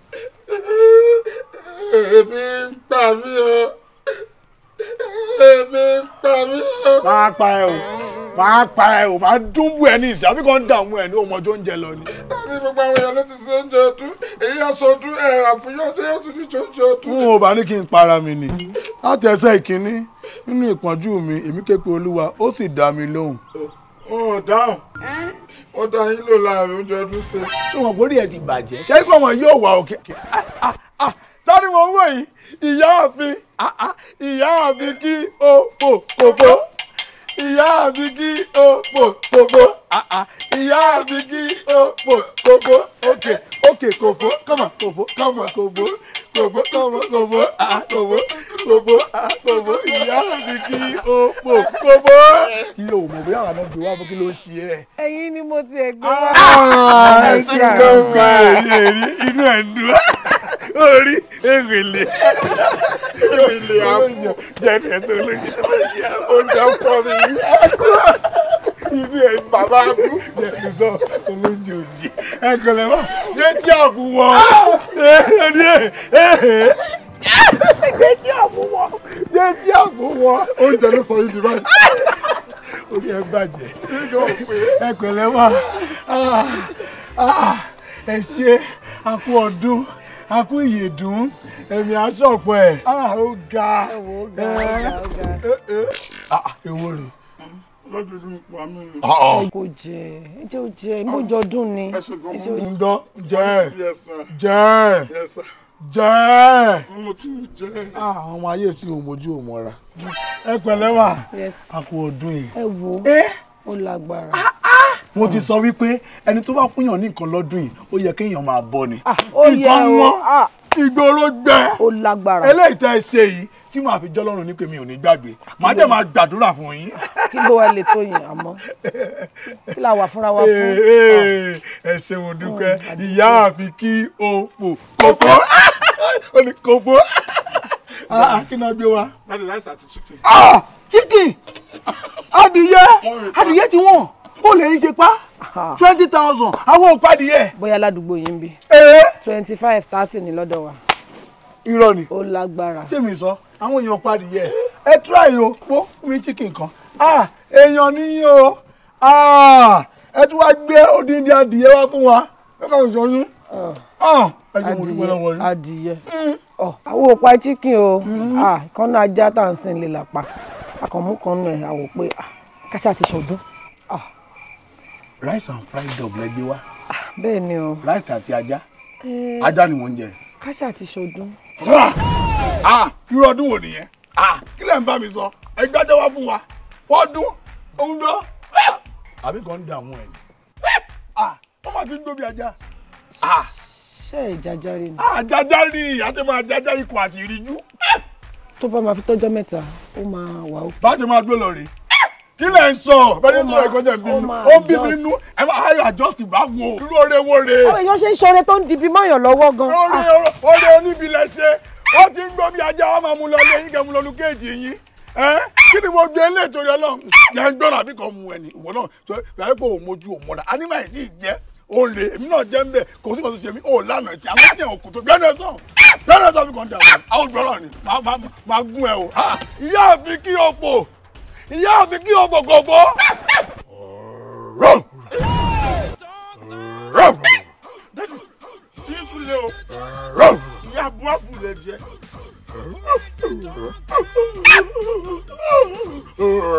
èmi ń pa mí o èmi ń pa mí o. máa pa ẹ o máa pa ẹ o máa dún bú ẹ ní ìsìn àbí kan dààmú ẹ ní ọmọdé oúnjẹ lọ ni. àbí gbogbo àwọn èèyàn ló ti ṣe oúnjẹ ọdún èyí aṣọ ọdún ẹ àfihàn ṣé yóò tún ní jẹ oúnjẹ ọdún. n ò bá ní kí n para mi nì láti ẹsẹ̀ ìkíní nínú ìpọ́njú mi èmi ké pe olúwa ó sì dá mi lóhùn. ó dáhùn ó dá yín lò láàrin oúnjẹ ọdún ṣe. ṣé wọn borí ẹ ti bàjẹ́ ṣé kí ọmọ yóò wà òkè. tani mo ń wò yìí ìyá àfin ìyá àfin kí o fò fòfò ìyá àfin kí o fò fòfò ìyá àfin kí o fò fòfò òkè òkè kòfó kọ́mọ kòfó kọ́mọ kòfó kòfó kọ́mọ kòfó kòfó kòfó kòfó ìyá àfin kí o fò fòfò. kí ló mọ̀ bóyá àwọn ọmọ gbé wá fún kí ló ń ṣe ẹ́ ẹ̀yin ni mo ti ẹ̀ gbé wá. ẹ ti gbọ́ fún èrí èrí inú ẹ̀ ń dùn orí èrèlè èrèlè àpò jẹ́ni ẹ̀ tó lóye oúnjẹ pọ̀ mi inú ẹ̀ bàbá bú jẹ́ni tó olóúnjẹ òjì ẹ kò lè wá jẹ́tí àpò wọn ẹni ẹ̀ jẹ́tí àpò wọn jẹ́tí àpò wọn oúnjẹ ló sọ yín di báyìí. orí ẹ bàjẹ́ ẹ pẹ̀lẹ́ wá ẹ ṣe àkú ọdún àkú ìyèdún ẹ̀mí aṣọ́pọ̀ ẹ̀ ó ga ó ga, ó ga, ó ga. èwo rè lọ́dọọdún pa mí. ẹ kò jẹ ẹ jẹ ó jẹ mójọdún ni ẹ ṣe gan ẹ jẹ ó ń gbọ́ jẹ́ yes ma jẹ́ yes sir. jẹ́ mo ti jẹ. àwọn ọmọ ayé sí òmojú òmọ́ra ẹ pẹ̀lẹ́ wá yes àkú ọdún yìí ẹ wo ẹ ó lágbára. mo ti sọ wípé ẹni tó bá fúnyàn ní nǹkan lọ́dún yìí ó yẹ kéèyàn máa bọ́ ni Ah, ó yẹ nǹkan o wọn Ah, ìgboro gbẹ ó lágbára eléyìí tẹ́ ẹ ṣe yìí tí màá fi jọ́lọ́run ní pé mi ò ní gbàgbé màá dẹ̀ máa gbàdúrà fún yín. kí ló wá lè tó yẹn àmọ́ kí la wà fúnra wa fún. Ee, ẹ ṣe mo dúpẹ́ ìyá àfi kí o fò kòfó ó ní kòfó kí náà gbé wa. láti rice àti chicken. Ah, chicken adìyẹ adìyẹ tí wọ́n ó lè ń ṣe pa Ah, twenty thousand àwọn òpá adìyẹ. bóyá ládùúgbò yìí ń bí ee twenty five thirty ní lọ́dọ̀ wa irọ́ ni ó lágbára. ṣé mi sọ àwọn èèyàn pa adìyẹ ẹ try o pọ́ fún mi chicken kan ah èèyàn níyìn o ah ẹ tún wá gbé odindi adìyẹ wá fún wa ẹ kàn sọ yín ah ẹ jẹ́ mo dúpẹ́ lọ́wọ́ yín. adìyẹ ọ àwọn òpá chicken o ah kọ́nà ajá tá à ń sìn lè làpá akọ̀mú kan nù ẹ̀ àwọ̀ pé ah káṣá ti ṣọdún ah rice and fried dog lẹ gbé wá bẹ́ẹ̀ ni o rice àti ajá Eh, ajá ni mò ń jẹ. káṣá ti ṣọdún ah irú ọdún wo nìyẹn ah kí lẹ̀ ń bá mi sọ ẹ gbájá wá fún wa fọ́dún òun dọ́ àbí kan ń dààmú ẹ̀ ni ah wọ́n máa fi ń gbóbi ajá ah ṣé ìjájáre ni àjájá rí àti máa jájá ikọ̀ àti ìríjú tó bá máa fi tọ́jọ́ mẹ́ta ó máa wà ó bá ti máa gbé lọ rè kí lẹ̀ ń sọ bẹ́ẹ̀ ni sọ̀rọ̀ ẹ̀kọ́ jẹ́ ń ó bínú máa ó ń bí mi adjust. nínú ẹ máa ayọ̀ adjust bá wo irú oore wo rè àwọn èèyàn ṣe ń ṣoore tó ń dibi mọ́yàn lọ́wọ́ gan oore oore oníbilẹ̀ ṣe ó ti ń gbọ́ bí ajá wọn máa mú lọ lé yín kẹ́ mú lọ lu kéèjì yín ẹ́ kí ni mo gbé ilé ìtòrí ọlọ́run jẹ́ ń gbọ́dọ̀ àbí kan mu ẹni ìwọ náà tó yẹ kó o mojú o mọ́ra anímọ̀ ẹ̀ tí ì jẹ́ o lè èmi náà jẹ́ ń bẹ̀ kò sí kò sí ṣe mí o lánàá tí àwọn tí òkú tó gbẹ́nu ẹ̀ sàn gbẹ́nu ẹ̀ sàn fi kàn dà wọ́n àwọn gbọ́dọ̀ ni máa máa máa gún ẹ o Ah, ìyá àfi kí o fò ìyá àfi kí o fò kò fò. tí ń tún lé o ìyá buabu lè jẹ.